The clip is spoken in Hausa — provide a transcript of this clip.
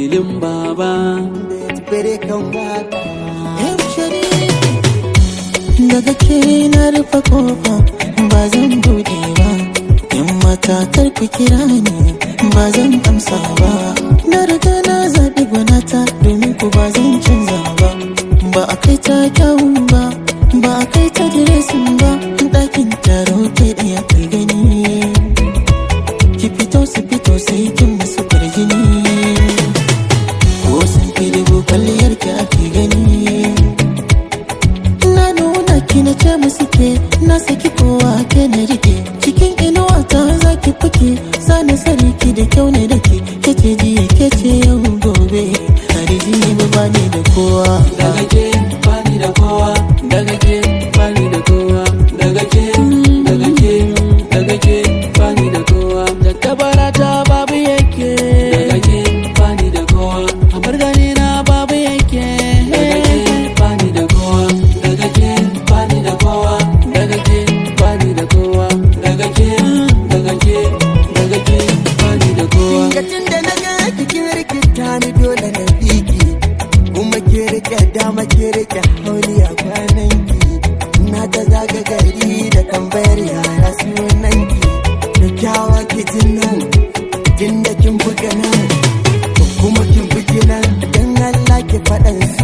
filin baba Bere kan waka Yan sharif daga ke na rufe kofa ba zan bude ba yan mata kar ku kira ni ba zan amsa ba na riga na zaɓi gwanata domin ku ba zan canza ba ba a kai ta kyawun ba ba a kai ta diresin ba ɗakin taro ke ɗaya kai gani ki fito su fito sai kin musu kwarjini ko sun fi dubu kwalliyar ki ake gani na nuna ki na ce musu ke na saki kowa ke na rike cikin inuwa ta za ki fike sani sani ki da kyau ne da ke kece jiya kece yau gobe hariji ba bani da kowa daga ke bani da kowa daga ke bani da kowa daga ke daga ke daga ke bani da kowa da tabara ta babu yake daga ke bani da kowa amar gani na babu yake daga ke bani da kowa daga ke bani da kowa daga ke bani da kowa daga ke daga ke daga ke bani da kowa Lokacin da na ga cikin rikita ni dole na biki Kuma ke rike dama ke rike hauli a kwanan ki Na ta zaga gari da tambayar yara sunan ki Da kyawa ki jin nan Jin da kin buga nan Kuma kin bugi nan Dan Allah ki faɗan